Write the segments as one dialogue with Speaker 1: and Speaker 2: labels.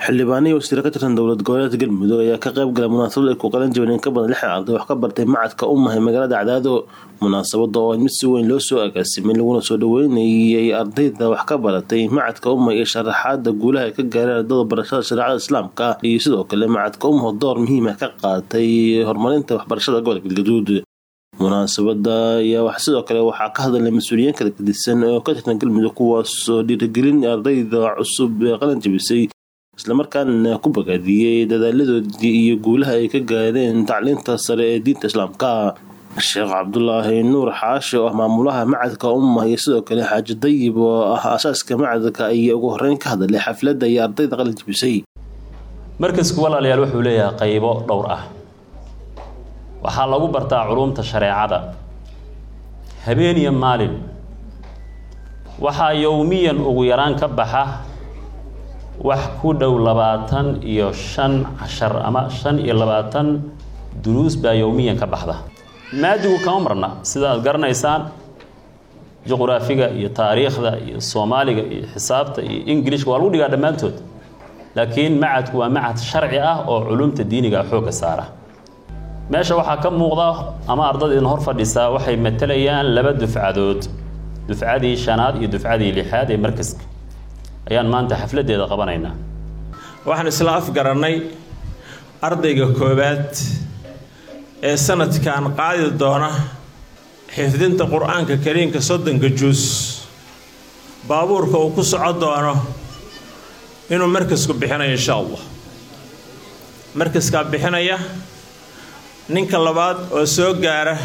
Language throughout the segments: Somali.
Speaker 1: xildhibaanihii wasiire ka tirsan dowlad goboleedka galmudug ayaa ka qayb galay munaasabad ay ku qalan jabeen in ka badan lixdan arday wax ka bartay macadka umahay magaalada cadaado munaasabada oo mid si weyn loo soo agaasimay laguna soo dhaweynayay ardayda wax ka baratay macadka umah iyo sharaxaada guulaha ay ka gaareen ardada barashada shareecada islaamka iyo sidoo kale macadka umaho door muhiima ka qaatay horumarinta waxbarashada gobolka galgaduud munaasabada ayaa sidoo kale waxaa ka hadalay mas-uuliyiin kala gedisan oo ka tirsan galmudug kuwaasoo dhiirigelin ardayda cusub ee qalan jabisay islamarkaana ku bagaadiyey dadaaladoodii iyo guulaha ay ka gaareen tacliinta sare ee diinta islaamka sheekh cabdulaahi nuur xaashi oo ah maamulaha macadka ummah iyo sidoo kale xaaji dayib oo ah aasaaska macadka ayaa ugu horeyn ka hadalay xafladda iyo ardayda qalin jabisay
Speaker 2: markasku walaalayaal wuxuu leeyahay qaybo dhowr ah waxaa lagu bartaa culumta shareecada habeen iyo maalin waxaa yowmiyan ugu yaraan ka baxa wax ku dhow labaatan iyo shan cashar ama shan iyo labaatan duruus baa yowmiyan ka baxda maadigu kama marna sida aad garanaysaan juqraafiga iyo taariikhda iyo soomaaliga iyo xisaabta iyo ingilishka waa lagu dhigaa dhammaantood laakiin macadku waa macad sharci ah oo culumta diiniga xoogga saara meesha waxaa ka muuqda ama ardada idin hor fadhisaa waxay matalayaan laba dufcadood dufcadii shanaad iyo dufcadii lixaad ee markaska ayaan maanta xafladeeda qabanaynaa
Speaker 3: waxaan isla afgarannay ardayga koowaad ee sanadkan qaadi doona xifdinta qur-aanka kariimka soddonka juus baabuurka uu ku soco doono inuu markasku bixinayo insha allah markaskaa bixinaya ninka labaad oo soo gaara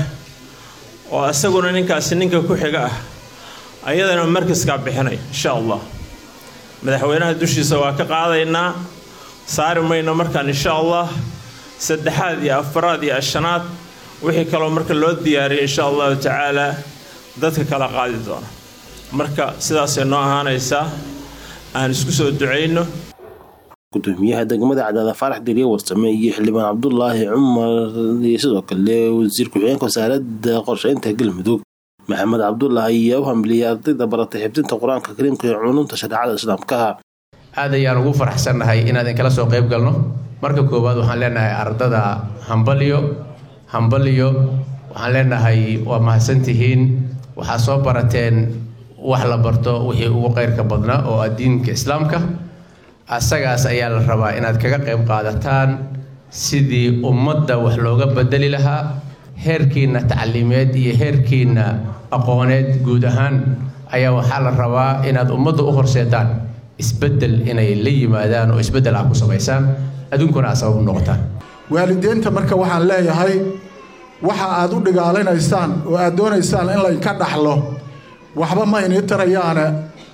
Speaker 3: oo isaguna ninkaasi ninka ku xiga ah ayadana markaskaa bixinaya insha allah madaxweynaha dushiisa waa ka qaadaynaa saari mayno markaan insha allah saddexaad iyo afaraad iyo ashanaad wixii kaloo marka loo diyaariyay insha allahu tacaalaa dadka kala qaadi doona marka sidaasay noo ahaanaysaa aan isku soo ducayno
Speaker 1: gudoomiyaha degmada cadaada faarax deriye warsame iyo xildhibaan cabdulaahi cumar iyo sidoo kale wasiir ku-xigeenka wasaaradda qorsheynta galmudug maxamed cabdullah ayaa u hambiliyay ardayda baratay xifdinta qur-aanka kariimka iyo culumta shareecada islaamka
Speaker 4: aad ayaan ugu faraxsannahay inaan idinkala soo qayb galno marka koowaad waxaan leenahay ardada hambalyo hambalyo waxaan leenahay waa mahadsantihiin waxaa soo barateen wax la barto wixii ugu qayrka badnaa oo ah diinka islaamka asagaas ayaa la rabaa inaad kaga qayb qaadataan sidii ummadda wax looga bedeli lahaa heerkiinna tacliimeed iyo heerkiinna aqooneed guud ahaan ayaa waxaa la rabaa inaad ummadda u horseedaan isbeddel inay la yimaadaan oo isbeddel ah ku samaysaan adduunkuna aad sabab u noqotaan
Speaker 5: waalidiinta marka waxaan leeyahay waxa aad u dhigaalinaysaan oo aad doonaysaan in laynka dhaxlo waxba ma inii tarayaane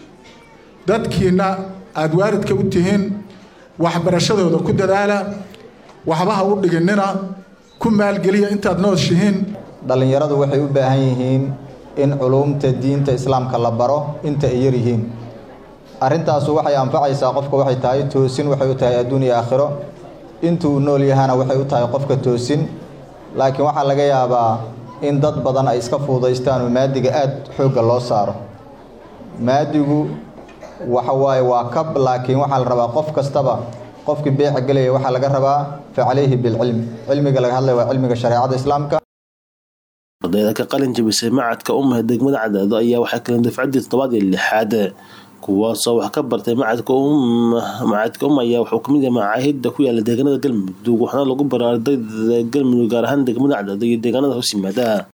Speaker 5: dadkiinna aad waalidka u tihiin waxbarashadooda ku dadaala waxba ha u dhiginnina ku maalgeliya intaad nooshihiin
Speaker 6: dhallinyaradu waxay u baahan yihiin in culuumta diinta islaamka la baro inta ay yar yihiin arrintaasu waxay anfacaysaa qofka waxay tahay toosin waxay u tahay adduun iyo aakhiro intuu nool yahana waxay u tahay qofka toosin laakiin waxaa laga yaabaa in dad badan ay iska fuudaystaan oo maadiga aada xoogga loo saaro maadigu waxa waaye waa kab laakiin waxaa la rabaa qof kastaba qofkii beeca gelaya waxaa laga rabaa fa calayhi bilcilm cilmiga laga hadlaya waa cilmiga shareecada islaamka
Speaker 1: ardayda ka qalin jabisay macadka umaha degmada cadaado ayaa waxay kaleen dafcaddii toddobaad iyo lixaad kuwaasoo wax ka bartay macadka macadka um ayaa wuxuu kamid yahay macaahidda ku yaala deegaanada galmudug waxaana lagu bara ardayda galmudug gaar ahaan degmada cadaado iyo deegaanada hoos yimaada